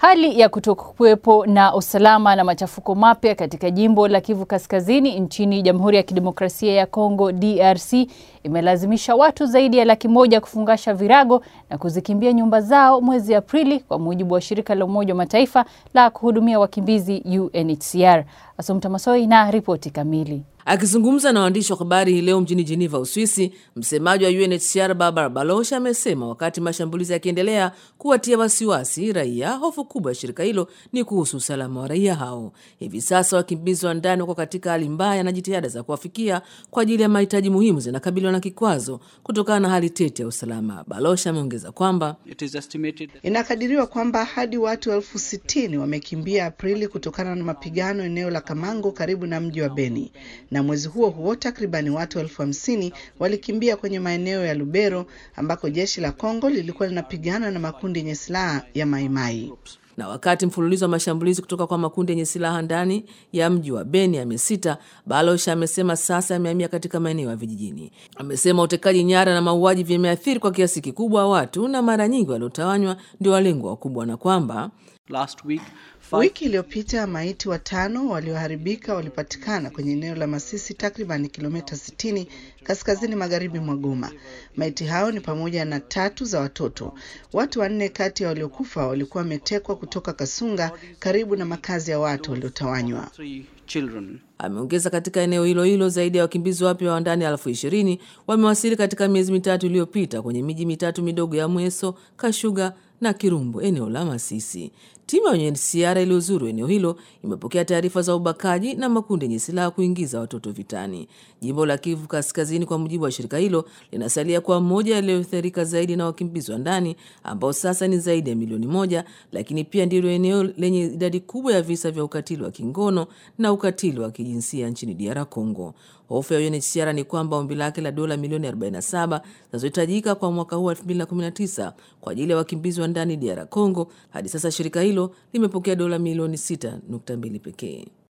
Hali ya kutokuwepo na usalama na machafuko mapya katika jimbo la Kivu Kaskazini nchini Jamhuri ya Kidemokrasia ya Kongo DRC imelazimisha watu zaidi ya laki moja kufungasha virago na kuzikimbia nyumba zao mwezi Aprili, kwa mujibu wa shirika la Umoja wa Mataifa la kuhudumia wakimbizi UNHCR. Asomta Masoi na ripoti kamili. Akizungumza na waandishi wa habari hii leo mjini Geneva, Uswisi, msemaji wa UNHCR Barbara Baloch amesema wakati mashambulizi yakiendelea kuwatia wasiwasi raia, hofu kubwa ya shirika hilo ni kuhusu usalama wa raia hao. Hivi sasa wakimbizi wa ndani wako katika hali mbaya na jitihada za kuwafikia kwa ajili ya mahitaji muhimu zinakabiliwa na kikwazo kutokana na hali tete ya usalama. Baloch ameongeza kwamba inakadiriwa kwamba hadi watu elfu sitini wamekimbia Aprili kutokana na mapigano eneo la Kamango karibu na mji wa Beni na mwezi huo huo takribani watu elfu hamsini walikimbia kwenye maeneo ya Lubero ambako jeshi la Kongo lilikuwa linapigana na makundi yenye silaha ya Maimai. Na wakati mfululizo wa mashambulizi kutoka kwa makundi yenye silaha ndani ya mji wa Beni yamesita, Baloch amesema sasa yamehamia katika maeneo ya vijijini. Amesema utekaji nyara na mauaji vimeathiri kwa kiasi kikubwa watu na mara nyingi waliotawanywa ndio walengwa wakubwa, na kwamba Last week, five... wiki iliyopita maiti watano walioharibika walipatikana kwenye eneo la Masisi takriban kilomita 60 kaskazini magharibi mwa Goma. Maiti hao ni pamoja na tatu za watoto. Watu wanne kati ya waliokufa walikuwa wametekwa kutoka Kasunga karibu na makazi ya watu waliotawanywa. Ameongeza katika eneo hilo hilo zaidi ya wakimbizi wapya wa ndani elfu ishirini wamewasili katika miezi mitatu iliyopita kwenye miji mitatu midogo ya Mweso, Kashuga na Kirumbu, eneo la Masisi. Timu ya UNHCR iliyozuru eneo hilo imepokea taarifa za ubakaji na makundi yenye silaha kuingiza watoto vitani. Jimbo la Kivu Kaskazini, kwa mujibu wa shirika hilo, linasalia kuwa moja yaliyoathirika zaidi na wakimbizi wa ndani ambao sasa ni zaidi ya milioni moja, lakini pia ndilo eneo lenye idadi kubwa ya visa vya ukatili wa kingono na ukatili wa kijinsia nchini DR Congo. Hofu ya UNHCR ni kwamba ombi lake la dola milioni 47 zinazohitajika kwa mwaka huu 2019 kwa ajili ya wakimbizi wa ndani DR Congo, hadi sasa shirika hilo limepokea dola milioni 6.2 pekee.